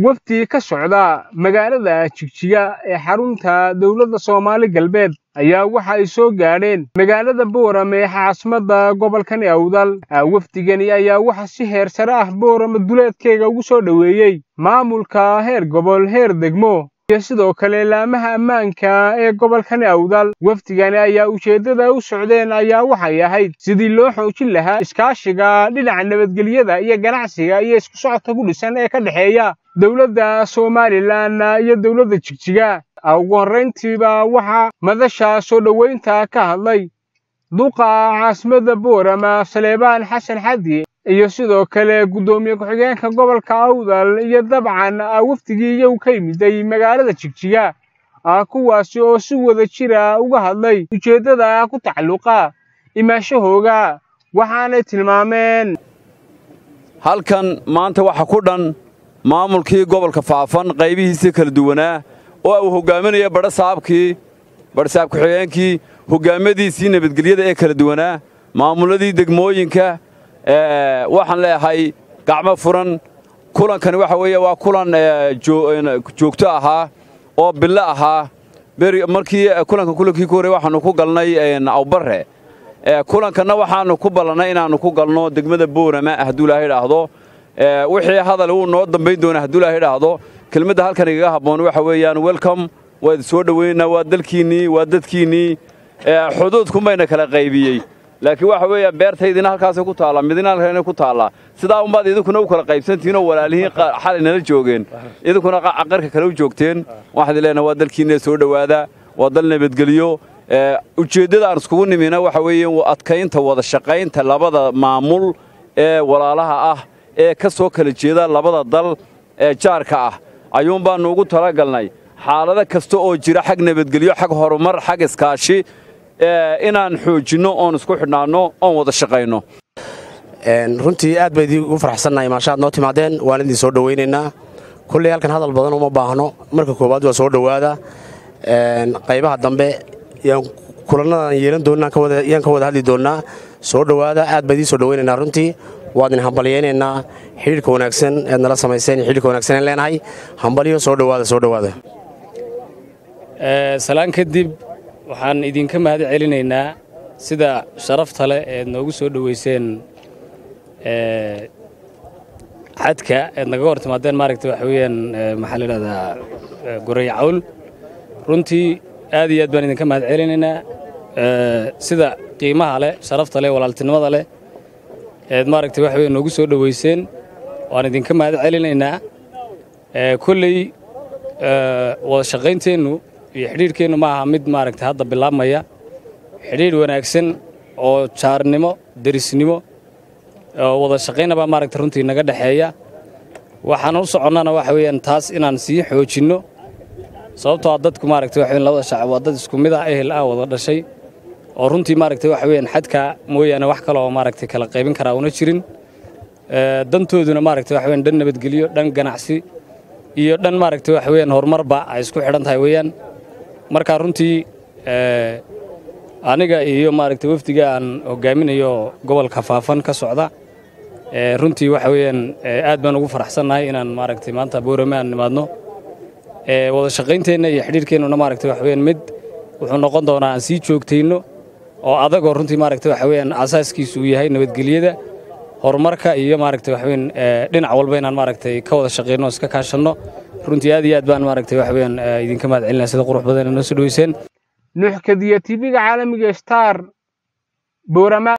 wafdi ka socda magaalada jigjiga ee xarunta dowladda soomaali galbeed ayaa waxa ay soo gaadheen magaalada boorame ee caasimadda gobolkani awdal wafdigani ayaa waxa si heer sare ah boorame duleedkeega ugu soo dhoweeyey maamulka heer gobol heer degmo iyo sidoo kale laamaha ammaanka ee gobolkani awdal wafdigani ayaa ujeeddada u socdeen ayaa waxay ahayd sidii loo xoojin lahaa iskaashiga dhinaca nabadgelyada iyo ganacsiga iyo isku socodka ku dhisan ee ka dhexeeya dowladda somalilan iyo dowladda jigjiga ugu horrayntiiba waxaa madasha soo dhoweynta ka hadlay duqa caasimadda boorama saleebaan xasan xadi iyo sidoo kale guddoomiye ku-xigeenka gobolka awdal iyo dabcan wafdigii iyagu ka yimiday magaalada jigjiga kuwaasi oo si wada jira uga hadlay ujeeddada ku tacalluqa imaanshahooga waxaanay tilmaameen halkan maanta waxa ku dhan maamulkii gobolka faafan qaybihiisii kala duwanaa oo uu hoggaaminaya badhasaabkii badhasaab ku-xigeenkii hoggaamadiisii nabadgelyada ee kala duwanaa maamulladii degmooyinka waxaan leeyahay gacmo furan kulankani waxa weeye waa kulan joogto ahaa oo billo ahaa markii kulanka kulankii ku horrey waxaannu ku galnay awbarre kulankanna waxaannu ku ballannay inaannu ku galno degmada boorama hadduu ilaahay idhaahdo wixii hadal wuu noo dambayn doonaa hadduu ilaahay idhaahdo kelmadda halkan igaga habboon waxa weeyaan welcome waa idin soo dhoweynaa waa dalkiinnii waa dadkiinnii xuduudkunbayna kala qaybiyey laakiin waxa weeya beertaydina halkaasay ku taallaa midina halkana ku taallaa sidaa umbaad idinkuna u kala qaybsantihiin oo walaalihiin xalay nala joogeen idinkuna qarka kale u joogteen waxaan idin leenahay waa dalkiinna soo dhowaada waa dal nabadgelyo ujeeddada aan iskugu nimina waxa weeye adkaynta wada shaqaynta labada maamul ee walaalaha ah ee ka soo kala jeeda labada dal ee jaarka ah ayuun baannu ugu talagalnay xaalado kasta oo jira xag nabadgelyo xag horumar xag iskaashi inaan xoojinno oon isku xidhnaanno oon wada shaqayno runtii aad baa idiin ugu farxsannahay maashaad noo timaadeen waan idin soo dhowaynaynaa kulley halkan hadal badan uma baahno marka koowaad waa soo dhowaada qaybaha dambe yaan kulannadan yeelan doonnaa yaan ka wada hadli doonnaa soo dhowaada aad baa idiin soo dhowaynaynaa runtii waad idin hambalyaynaynaa xidhiirka wanaagsan eed nala samayseen iyo xidhiirka wanaagsan aan leenahay hambalyo soo dhowaada soo dhowaada salaan kadib waxaan idinka mahad celinaynaa sida sharafta leh eed noogu soo dhoweyseen xadka eed nagaga hor timaadeen maaragta waxa weeyaan maxaa la yidhahdaa goray cawl runtii aad iyo aad baan idinka mahad celinaynaa sida qiimaha leh sharafta leh walaaltinimada leh eed maaragta waxa weya noogu soo dhoweyseen waan idinka mahad celinaynaa kolley wada shaqaynteennu iyo xidhiidhkeennu ma aha mid maaragta hadda bilaabmaya xidhiidh wanaagsan oo jaarnimo derisnimo oo wada shaqaynabaa maaragta runtii naga dhexeeya waxaan u soconnana waxa weeyaan taas inaan sii xoojinno sababtoo a dadku maaragta waxa weyan labada shacab waa dad isku mid ah ehel ah wada dhashay oo runtii maaragta waxa weeyaan xadka mooyaane wax kale oo maaragta kala qaybin karaa una jirin dantooduna maaragta waxa weyan dhan nabadgelyo dhan ganacsi iyo dhan maaragta waxa weeyaan horumarba ay isku xidhan tahay weeyaan markaa runtii aniga iyo maaragta wafdiga aan hogaaminayo gobolka faafan ka socda runtii waxa weeyaan aad baan ugu faraxsannahay inaan maaragtay maanta boorame aan nimaadno wada shaqaynteenna iyo xidhiirkeennuna maaragta waxa weeyaan mid wuxuu noqon doonaa aan sii joogtayno oo adagoo runtii maaragta waxa weeyaan asaaskiisu uu yahay nabadgelyada horumarka iyo maaragta waxa weeyaan dhinac walba inaan maaragtay ka wada shaqayno iska kaashanno runtii aad iyo aad baan maaragtay waxa weeyaan idinka mahad celinaya sida qurux badan noo soo dhoweyseen nuuxkadiya tv-ga caalamiga star boorama